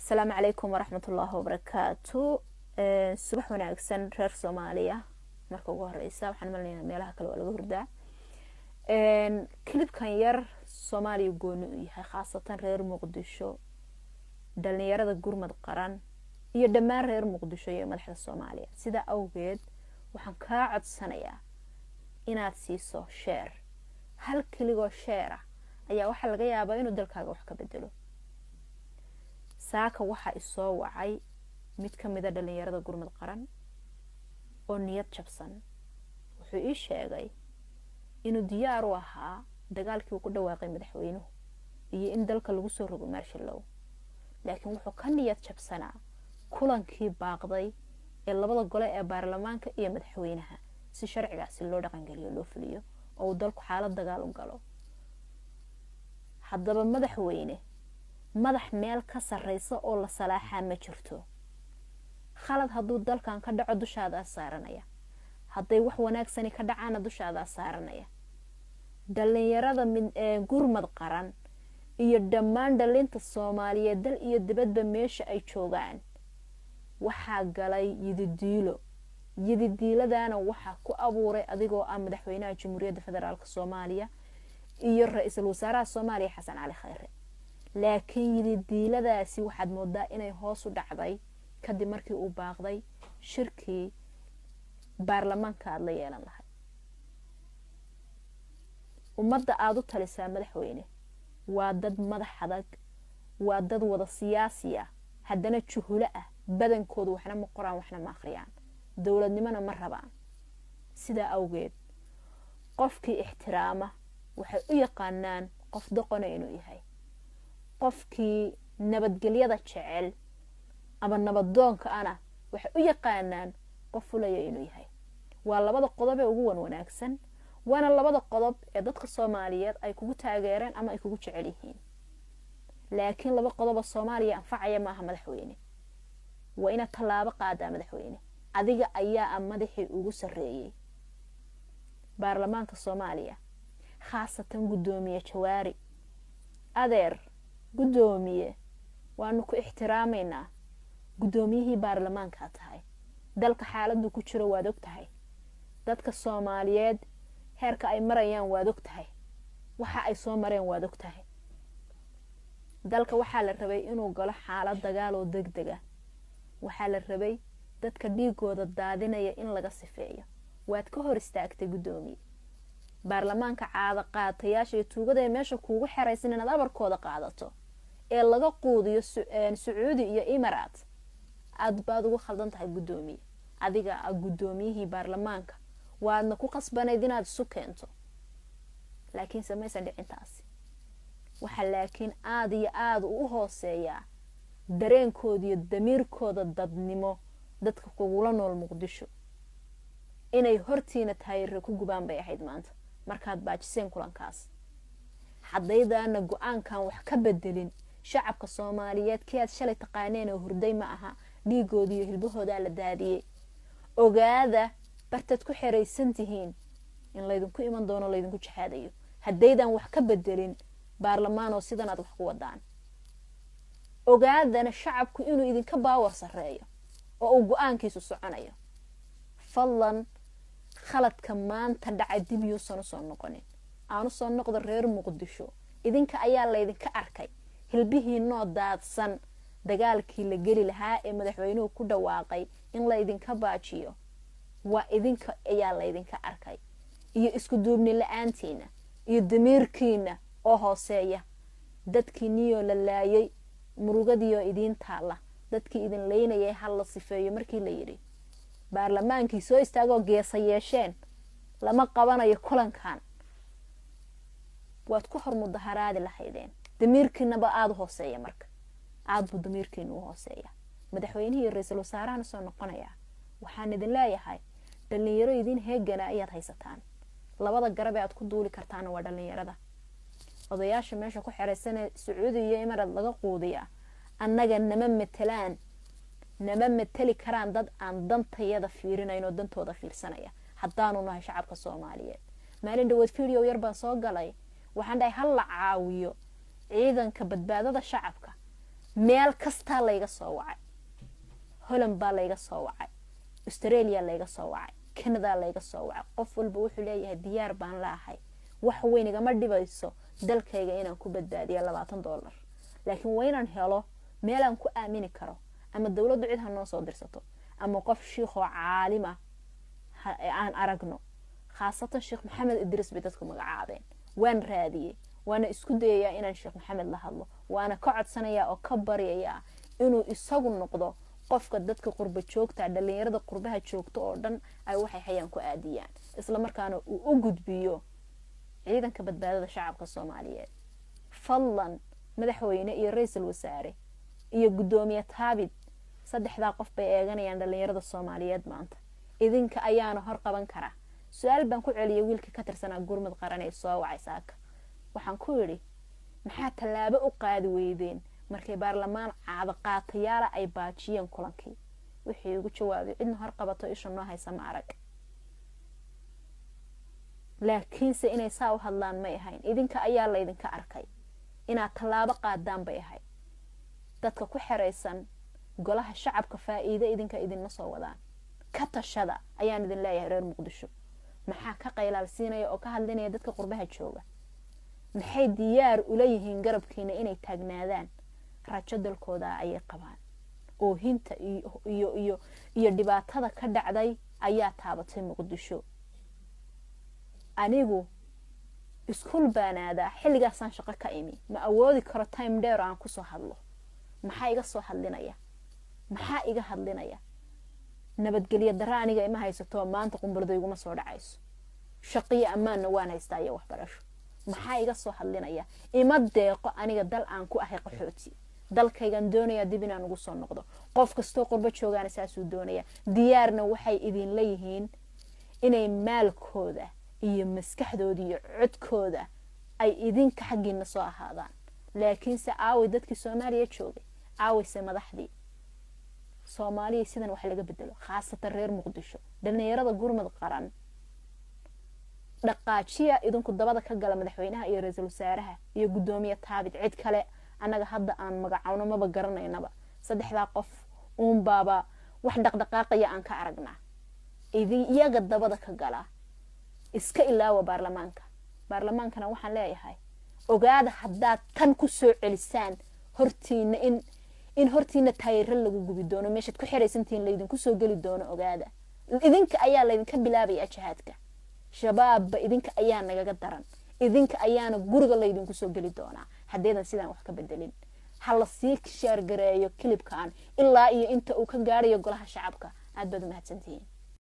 asalaamu calaykum waraxmat ullaahi wabarakaatu subax wanaagsan reer soomaaliya marka ugu horeysa waxaan malinayaa meelaha kale waa laga hurdaa kilibkan yar soomaaliya gooni u yahay khaasatan reer muqdisho dhalinyarada gurmad qaran iyo dhammaan reer muqdisho iyo madaxda soomaaliya sidaa awgeed waxaan kaa codsanayaa inaad siiso sheer hal keligoo sheera ayaa waxaa laga yaabaa inuu dalkaaga wax ka bedelo saaka waxaa isoo wacay mid ka mida dhalinyarada gurmad qaran oo niyad jabsan wuxuu ii sheegay inuu diyaar u ahaa dagaalkii uu ku dhawaaqay madaxweynuhu iyo in dalka lagu soo rogo maarshallow laakiin wuxuu ka niyad jabsanaa kulankii baaqday ee labada gole ee baarlamaanka iyo madaxweynaha si sharcigaasi loo dhaqangeliyo loo fuliyo oo uu dalku xaalad dagaal u galo haddaba madaxweyne madax meel ka sarreysa oo la salaaxaa ma jirto khalad hadduu dalkan ka dhaco dushaadaa saaranaya hadday wax wanaagsani ka dhacaana dushaadaa saaranaya dhalinyarada gurmad qaran iyo dhammaan dhalinta soomaaliyeed dal iyo dibadba meesha ay joogaan waxaa galay yididiilo yididiiladana waxaa ku abuuray adigoo ah madaxweynaha jamhuuriyadda federaalk soomaaliya iyo ra-iisul wasaaraha soomaaliya xasan cali khayre laakiin yididiiladaasi waxaad moodaa inay hoos u dhacday kadib markii uu baaqday shirkii baarlamaanka aada la yeelan lahay ummadda aada u talisaa madaxweyne waa dad madax adag waa dad wada siyaasi ah haddana juhulo ah badankoodu waxna ma qoraan waxna ma akhriyaan dowladnimona ma rabaan sidaa awgeed qofkii ixtiraama waxay u yaqaanaan qof doqona inuu yahay qofkii nabadgelyada jecel ama nabadoonka ana waxay u yaqaanaan qof fulaya inuu yahay waa labada qodob ee ugu wan wanaagsan waana labada qodob ee dadka soomaaliyeed ay kugu taageereen ama ay kugu jecel yihiin laakiin laba qodoba soomaaliya anfacaya maaha madaxweyne waa inaad tallaabo qaadaa madaxweyne adiga ayaa a madaxii ugu sarreeyey baarlamaanka soomaaliya khaasatan guddoomiye jawaari adeer guddoomiye waanu ku ixtiraamaynaa guddoomiyihii baarlamaankaa tahay dalka xaaladdu ku jiro waad og tahay dadka soomaaliyeed heerka ay marayaan waad og tahay waxa ay soo mareen waad og tahay dalka waxaa la rabay inuu galo xaalad dagaal oo deg dega waxaa la rabay dadka dhiigooda daadinaya in laga sifeeyo waad ka hor istaagtay guddoomiye baarlamaanka caada qaatayaasha iyo tuugada ee meesha kuugu xeraysan inaad abarkooda qaadato ee laga quudiyo sacuudi iyo imaraat aad baad ugu khaldan tahay guddoomiye adiga a guddoomiyihii baarlamaanka waadna ku qasbanayd inaad isu keento laakiinse maysan dhicintaasi waxaa laakiin aada iyo aada u hooseeyaa dareenkooda iyo damiirkooda dadnimo dadka kugula nool muqdisho inay hortiina taayirre ku gubaan bay ahayd maanta markaad baajiseen kulankaas haddaydaana go-aankan wax ka bedelin shacabka soomaaliyeed kii aad shalay taqaaneen oo hurday ma aha dhiigooda iyo hilbahoodaa la daadiyey ogaada bartaad ku xeraysan tihiin in laydinku iman doono laydinku jahaadayo haddaydan wax ka bedelin baarlamaanoo sidan aad wax ku wadaan ogaadana shacabku inuu idinka baawar sarreeyo oo uu go-aankiisu soconayo fadlan khaladka maanta dhacay dib yuusan usoo noqonin aan usoo noqdo reer muqdisho idinka ayaa laydinka arkay hilbihii noo daadsan dagaalkii la geli lahaa ee madaxweynuhu ku dhawaaqay in laydinka baajiyo waa idinka ayaa laydinka arkay iyo isku duubni la-aantiina iyo damiirkiina oo hooseeya dadkii niyoo la laayay murugadiioo idiin taalla dadkii idin laynayay hal la sifeeyo markii la yidhi baarlamaankii soo istaagoo geesa yeesheen lama qabanayo kulankan waad ku hor mudaharaadi lahaydeen damiirkiinaba aada u hooseeya marka aada buu damiirkiina u hooseeya madaxweynihii ra-iisul wasaarahana soo noqonayaa waxaan idin leeyahay dhalinyaro idin heegana ayaad haysataan labada garab ee aad ku duuli kartaana waa dhalinyarada odayaasha meesha ku xeraysanee sacuudi iyo imarad laga quudiyaa annaga nama matelaan nama mateli karaan dad aan dantayada fiirinayn oo dantooda fiirsanaya haddaanu nahay shacabka soomaaliyeed maalin dhawood video yar baan soo galay waxaan dhahay hal la caawiyo ciidanka badbaadada shacabka meel kastaa layga soo wacay holland baa layga soo wacay australia layga soo wacay canada layga soo wacay qof walba wuxuu leeyahay diyaar baan laahay wax weyn igama dhibayso dalkayga inaan ku badbaadiya labaatan dollar laakiin waa inaan helo meelaan ku aamini karo ama dowladdu cid ha noo soo dirsato ama qof shiikhoo caalima aan aragno khaasatan sheekh maxamed idriis bay dadku magacaabeen waan raadiyey waana isku dayayaa inaan sheekh maxamed la hadlo waana ka codsanayaa oo ka baryayaa inuu isagu noqdo qofka dadka qurba joogta dhalinyarada qurbaha joogta oo dhan ay waxay hayaan ku aadiyaan islamarkaana uu u gudbiyo ciidanka badbaadada shacabka soomaaliyeed fadlan madaxweyne iyo ra-iisul wasaare iyo guddoomiye taabid saddexdaa qof bay eeganayaan dhalinyarada soomaaliyeed maanta idinka ayaana hor qaban karaa su-aal baan ku celiyay wiilkii ka tirsanaa gurmud qaran ee soo wacay saaka waxaan ku yidhi maxaa tallaabo u qaadi weydeen markay baarlamaan caado qaatayaala ay baajiyeen kulankii wixii igu jawaabay cidna hor qabato isha noo haysa ma arag laakiinse inay saa u hadlaan may ahayn idinka ayaa laydinka arkay inaad tallaabo qaadaan bay ahayd dadka ku xeraysan golaha shacabka faa-iide idinka idinma soo wadaan ka tashada ayaan idin leeyahay reer muqdisho maxaa ka qaylaalsiinaya oo ka hadlinaya dadka qurbaha jooga maxay diyaar ula yihiin garabkiina inay taagnaadaan rajo dalkooda ayay qabaan oohinta iyo iyo iyo dhibaatada ka dhacday ayaa taabatay muqdisho anigu iskuul baan aadaa xilligaasaan shaqo ka imi ma awoodi karo time dheer aan kusoo hadlo maxaa iga soo hadlinaya maxaa iga hadlinaya nabadgelyo dara aniga ima haysato maanta qumbalada iguma soo dhacayso shaqiyo ammaanna waan haystaa iyo waxbarasho maxaa iga soo hadlinaya ima deeqo aniga dal aan ku ahay qaxooti dalkaygan doonayaa dib inaan ugu soo noqdo qof kastoo qurbo joogaana saasuu doonaya diyaarna waxay idinla yihiin inay maalkooda iyo maskaxdooda iyo codkooda ay idinka xaggiina soo ahaadaan laakiinse aaway dadkii soomaaliya joogay aawayse madaxdii soomaaliya sidan wax laga bedelo khaasatan reer muqdisho dhalinyarada gurmud qaran dhaqaajiya idinku dabada ka gala madaxweynaha iyo ra-iisul wasaaraha iyo guddoomiye taabid cid kale annaga hadda aan magacowno maba garanaynaba saddexdaa qof uunbaaba wax dhaqdhaqaaqaya aan ka aragnaa iyaga dabada ka gala iska ilaawa baarlamaanka baarlamaankana waxaan leeyahay ogaada haddaad tan ku soo celisaan hortiina in in hortiina taayiro lagu gubi doono meeshaad ku xiraysantihiin laydinku soo geli doono ogaada idinka ayaa laydinka bilaabaya jihaadka shabaabba idinka ayaa nagaga daran idinka ayaana guriga laydinku soo geli doonaa haddaydan sidaan wax ka bedelin ha la sii shaargareeyo kilibkan ilaa iyo inta uu ka gaarayo golaha shacabka aad baad umahadsantihiin